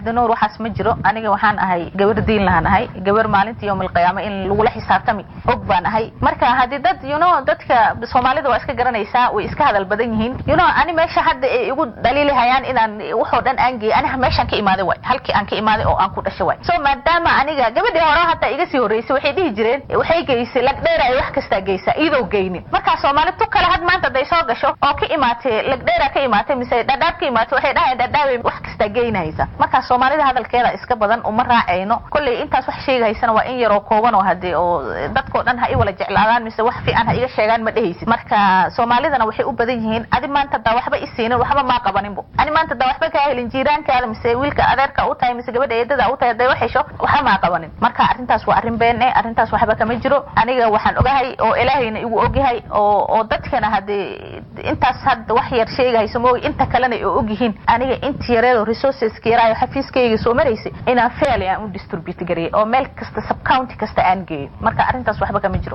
cabdinuur waxaas ma jiro aniga waxaan ahay gabar diin lahaan ahay gabar maalinta yowmalqiyaama in lagula xisaabtami og baan ahay marka haddii dad you know dadka soomaalida waa iska garanaysaa way iska hadal badan yihiin you know ani meesha hadda ay igu dhaliilihayaan inaan waxoo dhan aan geeyay aniga meeshaan ka imaaday waay halkii aan ka imaaday oo aan ku dhashay waay so maadaama aniga gabadhii hore hataa iga sii horreysay waxay dhihi jireen waxay geysay lagdheera ay wax kastaa geysaa iyadoo geynin markaa soomaali tu kale had maanta haday soo gasho oo ka imaatay lagdheera ka imaatay mise dhadhaab ka imaatay waxay dhahayan dhadhaabay wax kastaa geynaysa markaa soomaalida hadalkeeda iska badan uma raacayno kolley intaas wax sheegahaysana waa in yaroo kooban oo hadee oo dadkoo dhan ha i wala jeclaadaan mise wax fiican ha iga sheegaan ma dhehaysid marka soomaalidana waxay u badan yihiin adi maanta hadaa waxba i siinin waxba maa qabaninbo ani maanta hadaa waxba kaa helin jiiraankaada mise wiilka adeerka u tahay mise gabadha eedada u tahay haday wax hesho waxba maa qabanin marka arrintaas waa arrin been eh arrintaas waxba kama jiro aniga waxaan ogahay oo ilaahayna igu ogyahay oo oo dadkana hadee intaas hadda wax yar sheegahayso moogi inta kalena ay og yihiin aniga inta yareedo resourceska yaraayo xafiiskayga soo maraysay inaan fairly aan u distribute gareeyay oo meel kasta subcounty kasta aan geeyo marka arrintaas waxba kama jiro